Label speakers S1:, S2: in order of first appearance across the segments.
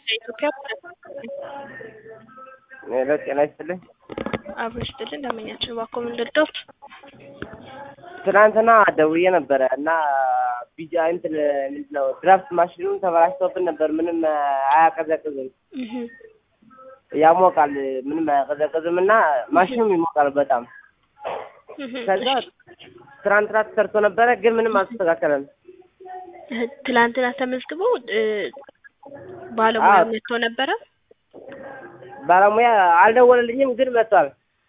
S1: ኢትዮጵያ
S2: ሄሎ ጤና ይስጥልኝ።
S1: አብሮ ይስጥልን እንደምኛችን እባክዎ ምን ልርዳዎት?
S2: ትናንትና ደውዬ ነበረ እና ቢጃ እንትን ምንድን ነው ድራፍት ማሽኑ ተበላሽቶብን ነበር። ምንም አያቀዘቅዝም፣
S1: እህ
S2: ያሞቃል፣ ምንም አያቀዘቅዝም እና ማሽኑም ይሞቃል በጣም።
S1: እህ
S2: ከዛ ትናንትና ተሰርቶ ነበረ ግን ምንም አልተስተካከለም።
S1: እህ ትላንትና ተመዝግበው እ ባለሙያ
S2: አዎ።
S1: መጥቶ ነበረ።
S2: ባለሙያ አልደወለልኝም ግን መጥቷል።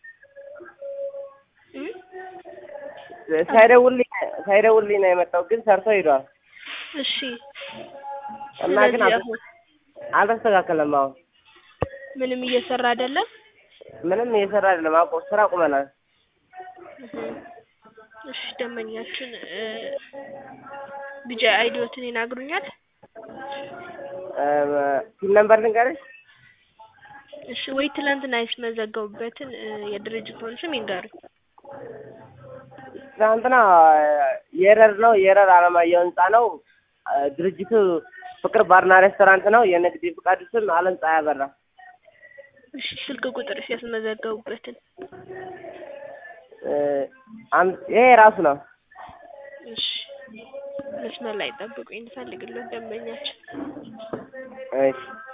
S1: እም?
S2: ሳይደውልልኝ ሳይደውልልኝ ነው የመጣው ግን ሰርቶ ሄዷል
S1: እሺ
S2: እና ግን
S1: ስለዚህ
S2: አል-
S1: አሁን
S2: አልተስተካከለም። አሁን
S1: ምንም እየሰራ አይደለም።
S2: ምንም እየሰራ አይደለም። አቆ ስራ ቁመናል።
S1: እህ እሺ ደንበኛችን እ ቢጃ አይዲዎትን ይናግሩኛል?
S2: ፒን ነምበር ልንገርሽ?
S1: እሺ ወይ ትላንትና ያስመዘገቡበትን እ የድርጅቱን ስም ይንገሩኝ።
S2: ትናንትና የረር ነው የረር አለማየሁ ህንጻ ነው። ድርጅቱ ፍቅር ባርና ሬስቶራንት ነው። የንግድ ፍቃዱ ስም አለም ፀሐይ አበራ።
S1: እሺ ስልክ ቁጥርስ ያስመዘገቡበትን?
S2: እ አም- ይሄ ራሱ ነው።
S1: እሺ መስመር ላይ ጠብቁኝ እንፈልግልዎት ደንበኛችን
S2: እሺ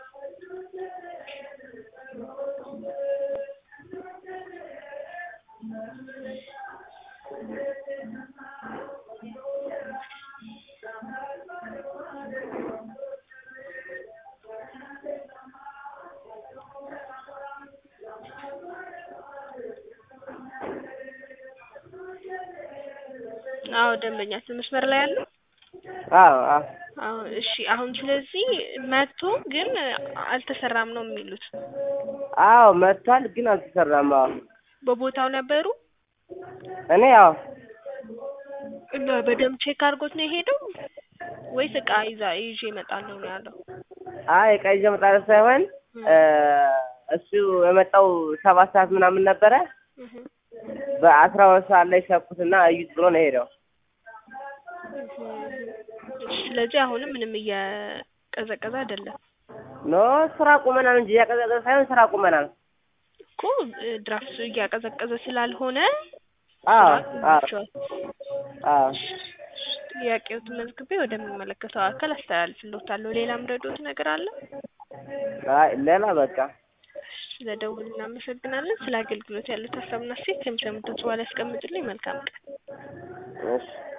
S1: አዎ ደንበኛችን መስመር ላይ አለ።
S2: አዎ አዎ
S1: አዎ እሺ አሁን ስለዚህ መጥቶ ግን አልተሰራም ነው የሚሉት።
S2: አዎ መጥቷል ግን አልተሰራም። አዎ
S1: በቦታው ነበሩ
S2: እኔ ያው
S1: እና በደንብ ቼክ አድርጎት ነው የሄደው ወይስ እቃ ይዛ ይዤ እመጣለሁ ነው ያለው?
S2: አይ ዕቃ ይዤ እመጣለሁ ሳይሆን እ እሱ የመጣው ሰባት ሰዓት ምናምን ነበረ።
S1: እህ
S2: በአስራ ሁለት ሰዓት ላይ ሸኩትና እዩት ብሎ ነው የሄደው።
S1: እሺ ስለዚህ አሁንም ምንም እየቀዘቀዘ አይደለም
S2: ኖ ስራ ቁመናል እንጂ እያቀዘቀዘ ሳይሆን ስራ ቁመናል።
S1: እኮ እ ድራፍቱ እያቀዘቀዘ ስላልሆነ
S2: አዎ
S1: ስራ
S2: አዎ
S1: ቆሟቸዋል።
S2: አዎ
S1: ጥያቄዎትን መዝግቤ ወደሚመለከተው አካል አስተላልፍልዎታለሁ። ሌላም ረዶት ነገር አለ?
S2: አይ ሌላ በቃ
S1: ስለደውል እናመሰግናለን። ስለ አገልግሎት ያሉት ሀሳብና ሴት ከሚሰሙት በኋላ ያስቀምጡልኝ። መልካም ቀን።
S2: እሺ